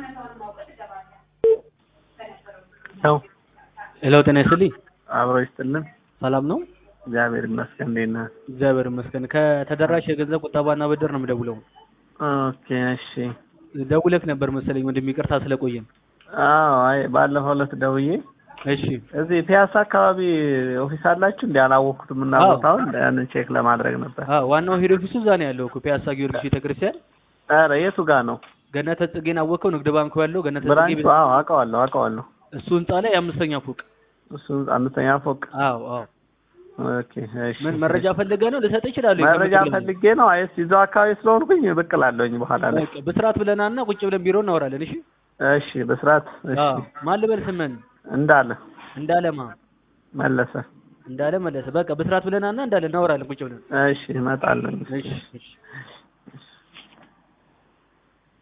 ሄሎ ሄሎ ጤና ይስጥልኝ። አብሮ ይስጥልን። ሰላም ነው? እግዚአብሔር ይመስገን። እንዴት ነህ? እግዚአብሔር ይመስገን። ከተደራሽ የገንዘብ ቁጠባና ብድር ነው የምደውለው። ኦኬ እሺ። ደውለህ ነበር መሰለኝ ወንድም፣ ይቅርታ ስለቆየን። አዎ፣ አይ ባለፈው ዕለት ደውዬ እሺ እዚህ ፒያሳ አካባቢ ኦፊስ አላችሁ እንዴ? አላወቅኩትም እና አዎ። ቦታውን ያንን ቼክ ለማድረግ ነበር። አዎ፣ ዋናው ሄድ ኦፊሱ እዛ ነው ያለው እኮ ፒያሳ ጊዮርጊስ ቤተክርስቲያን። ኧረ የቱ ጋር ነው ገነተ ጽጌን አወቀው? ንግድ ባንኩ ያለው ገነተ ጽጌ ብራንቹ? ቤት አዎ አውቀዋለሁ አውቀዋለሁ። እሱ ህንጻ ላይ የአምስተኛ ፎቅ። እሱ አምስተኛ ፎቅ። አዎ አዎ። ኦኬ እሺ። ምን መረጃ ፈልገህ ነው? ልሰጥ እችላለሁ። መረጃ ፈልጌ ነው። አይስ ይዘው አካባቢ ስለሆንኩኝ ብቅ እላለሁኝ በኋላ ላይ። በቃ በስርዓት ብለናና ቁጭ ብለን ቢሮ እናወራለን። እሺ እሺ በስርዓት እሺ። አዎ። ማን ልበል ስምን? እንዳለ እንዳለማ መለሰ። እንዳለ መለሰ። በቃ በስርዓት ብለናና እንዳለ እናወራለን ቁጭ ብለን። እሺ እመጣለሁ። እሺ እሺ